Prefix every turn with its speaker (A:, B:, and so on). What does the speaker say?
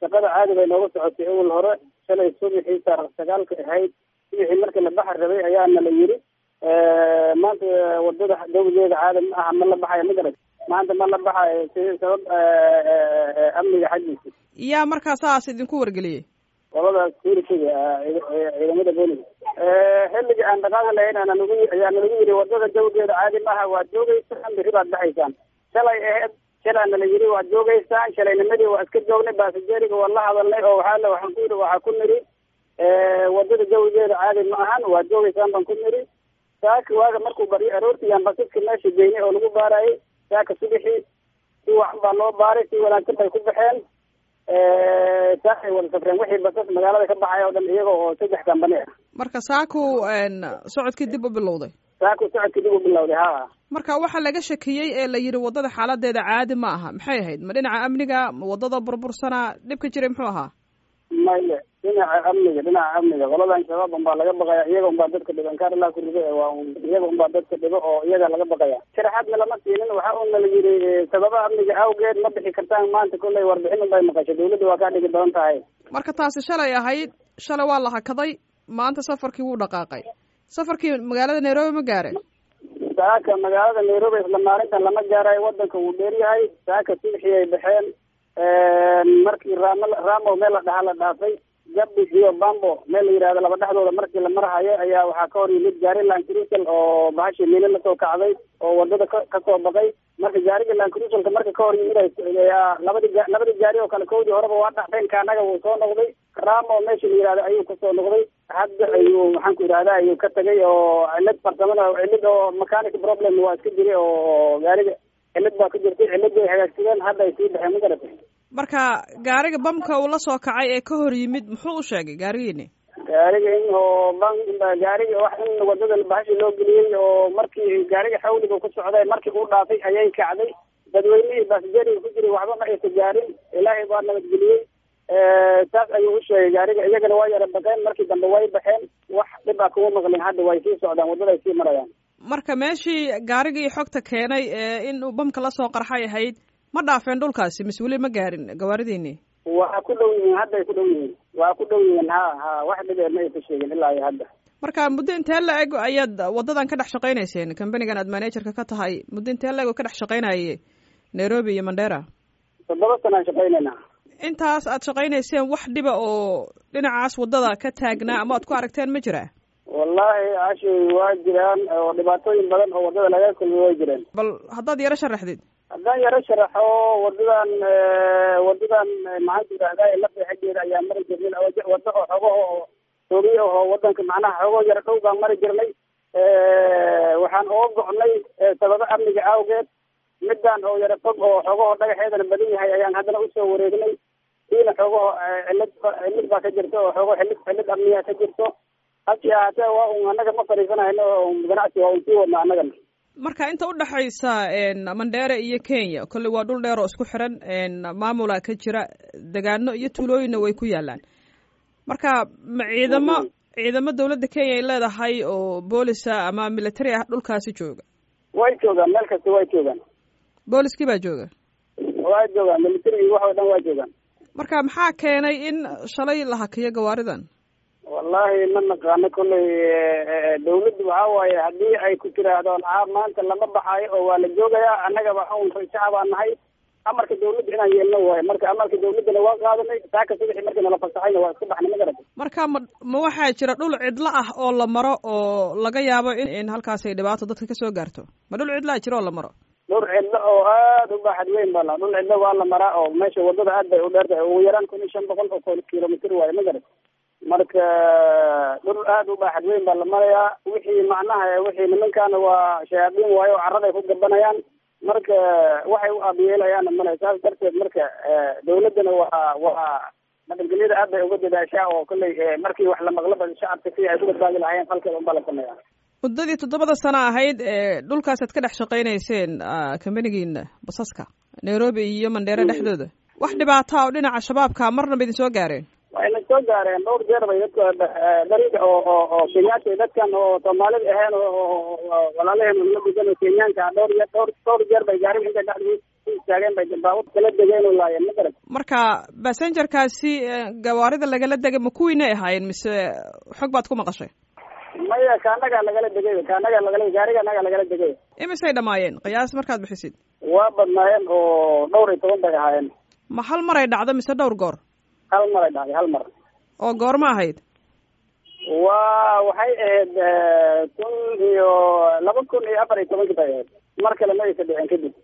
A: shaqada caadi bay nooga socotay awal hore shalay subaxii taarikh sagaalka ahayd subaxii markii la baxar rabay ayaana la yiri maanta wadada dawdeeda caadi ma aha ma la baxayo ma garat maanta ma la baxayo si sabab amniga xaggiisa
B: yaa markaa saas idinku wargeliyey
A: qolada security-ga ciidamada booliga xilliga aan dhaqaaqi lahayn aana nagu ayaa nalagu yiri wadada dawdeeda caadi maaha waad joogeysaan biri baad baxaysaan shalay aheyd shalaana la yiri waad joogeysaan shalaynimadii waa iska joognay baasajeriga waa la hadalnay oo waxaa waxaan ku yiri waxaa ku niri wadada dawdeeda caadi ma ahan waad joogeysaan baan ku niri saaka waaga markuu baryo aroortii yaan basaska meesha geynay oo lagu baarayay saaka subixii si wacan baa loo baaray si wanaagsan bay ku baxeen saakay wada safreen wixii basas magaalada ka baxay oo dhan iyaga oo saddex kambani ah
B: marka saaku socodkii dib u bilowday
A: saaku socodkii dib u bilowday ha
B: marka waxaa laga shakiyey ee la yidhi waddada xaaladeeda caadi ma aha maxay ahayd ma dhinaca amniga ma waddada burbursanaa dhibka jiray muxuu ahaa
A: maya dhinaca amniga dhinaca amniga qoladan shabaab unbaa laga baqaya iyaga unbaa dadka dhibo inkaar ilaa ku rido waa un iyaga unbaa dadka dhibo oo iyaga laga baqaya sharaxaadna lama siinin waxa una la yidhi sababa amniga awgeed ma bixi kartaan maanta kollay warbixin unbay maqashay dawladda waa kaa dhigi badan tahay
B: marka taasi shalay ahayd shalay waa la hakaday maanta safarkii wuu dhaqaaqay safarkii magaalada nairobi ma gaareen
A: saaka magaalada nairobi isla maalintan lama gaarayo wadanka wuu dheeryahay saaka subxii ay baxeen markii raamo ramo meel la dhahaa la dhaafay gabdis iyo bambo meel la yihahdo laba dhexdooda markii la marhayo ayaa waxaa ka hor yimid gaari lancruisal oo bahashii miili lasoo kacday oo wadada ka kasoo baqay marka gaariga lancruisalka marka ka hor yimid labadi labadi gaari oo kale kowdii horeba waa dhacdeen kaanaga wuu soo noqday ramo meesha la yihahdo ayuu kasoo noqday hadda ayuu maxaan ku yidhahda ayuu ka tagay oo cilad farsamada cilad oo mechanic problem waa iska jiray oo gaariga cilad baa ka jirtay ciladii ay hagaagsadeen hadda ay sii baxeen ma garatay
B: marka gaariga bamka uu la soo kacay ee ka hor yimid muxuu u sheegay gaarigiini
A: gaariga in oo ban gaariga wax in wadada bahashi loo geliyey oo markii gaariga xawliga ku socday markii uu dhaafay ayay kacday dadweynihii baasajeriga ku jiray waxba ma aysa gaarin ilaahay baa nabadgeliyey saas ayuu u sheegay gaariga iyagana waa yara baqeen markii dambe way baxeen wax dhib a kuma maqlin hadda way sii socdaan waddada ay sii marayaan
B: marka meeshii gaarigii xogta keenay ee in uu bamka lasoo qarxay ahayd ma dhaafeen dhulkaasi mise weli ma gaarin gawaaridiini
A: waa ku dhow yihiin hadda ay ku dhow yihiin waa ku dhow yihiin ha ha wax dhibee ma aysa sheegin ilaa iyo hadda
B: marka muddo intee la eg ayaad waddadan ka dhex shaqaynayseen companigan aad managerka ka tahay muddo intee la eg oo ka dhex shaqaynaye nairobi iyo mandera
A: toddoba sana aan shaqaynaynaa
B: intaas aad shaqaynayseen wax dhiba oo dhinacaas waddada ka taagnaa ama aad ku aragteen ma jiraa
A: wallahi ashi waa jiraan oo dhibaatooyin badan oo waddada laga kulmay way jireen
B: bal haddaad yaro sharaxdid
A: haddaan yaro sharaxo wadadan wadadan maxaan ku yidhahdaa lafta xaggeeda ayaa mari jirnay waddo oo xogaho oo toobiye oo wadanka macnaha xogo yaro dhow baan mari jirnay waxaan oo go'nay sababo amniga awgeed midaan oo yaro fog oo xogaho dhagaxeedana badan yahay ayaan haddana usoo wareegnay siina xogaho cilad cilid baa ka jirta oo xogo xilid xilid amniga ka jirto hasi ahaatee waa un annaga ma fadhiisanayno ganacsi waa un sii wadna annagana
B: marka inta udhexaysa mandheere iyo kenya kolley waa dhul dheer oo isku xiran maamula ka jira degaano iyo tuulooyinna way ku yaalaan marka ma ciidamo ciidamo dawladda kenya ay leedahay oo boolisa ama military ah dhulkaasi jooga
A: way joogaan meel kasta way joogaan
B: booliskii baa jooga
A: waa joogaan military wax oo dhan waa joogaan
B: marka maxaa keenay in shalay la hakiyo gawaaridan
A: wallahi ma naqaano kolley dawladdu waxaa waaye haddii ay ku tiraahdo a maanta lama baxaayo oo waa la joogayaa annaga waxaun shacab aan nahay amarka dawladda inaan yeelno waayo marka amarka dawladdana waa qaadanay saaka subaxii markii nala fasaxayna waa iska baxnay ma garata
B: marka ma ma waxaa jira dhul cidlo ah oo la maro oo laga yaabo in in halkaas ay dhibaato dadka kasoo gaarto ma dhul cidlaa jira oo la maro
A: dhul cidlo oo aad u baaxad weyn baa la dhul cidlo waa la maraa oo meesha waddada aad bay u dheertahay ugu yaraan kun iyo shan boqol oo kilomitr waayo ma garata marka dhul aad u baaxad weyn baa la marayaa wixii macnaha wixii nimankaana waa shayaadiin waayo oo carrada ay ku gabanayaan marka waxay u aabiyeelayaana male saas darteed marka dawladdana waa waa nabadgelyada aad bay uga dadaashaa oo kolley markii wax la maqlaba shacabka si ay ku badbaadi lahaayeen falkeeda unbaa la sameeyaa
B: muddadii toddobada sano ahayd ee dhulkaasaad ka dhex shaqaynayseen companigiina basaska nairobi iyo mandheere dhexdooda wax dhibaata oo dhinaca shabaabka marnaba idin soo gaareen
A: wayna soo gaareen dhowr jeer bay dadka dariga oo oo oo kenyaata dadkan oo soomaalida ahayn oo walaalaheen la gudan oo kenyaanka dhowr yeer dhowr dhowr jeer bay gaariga intay dhexdii ku istaageen bay baabuur kala degeen oo laayeen ma garat
B: marka basengerkaasi gawaarida lagala degay ma kuwiinay ahaayeen mise xog baad ku maqashay
A: maya kaanagaa lagala degay kaanagaa lagala gaariga anagaa lagala degay
B: imisay dhamaayeen qiyaas markaad bixisid
A: waa badnaayeen oo dhowr iyo toban bay ahaayeen
B: ma hal maray dhacdo mise dhowr goor
A: hal maray dhacday hal mar
B: oo goorma ahayd
A: waa waxay ahayd kun iyo laba kun iyo afar iyo tobankii bay ahayd mar kale ma aysa dhicin kadib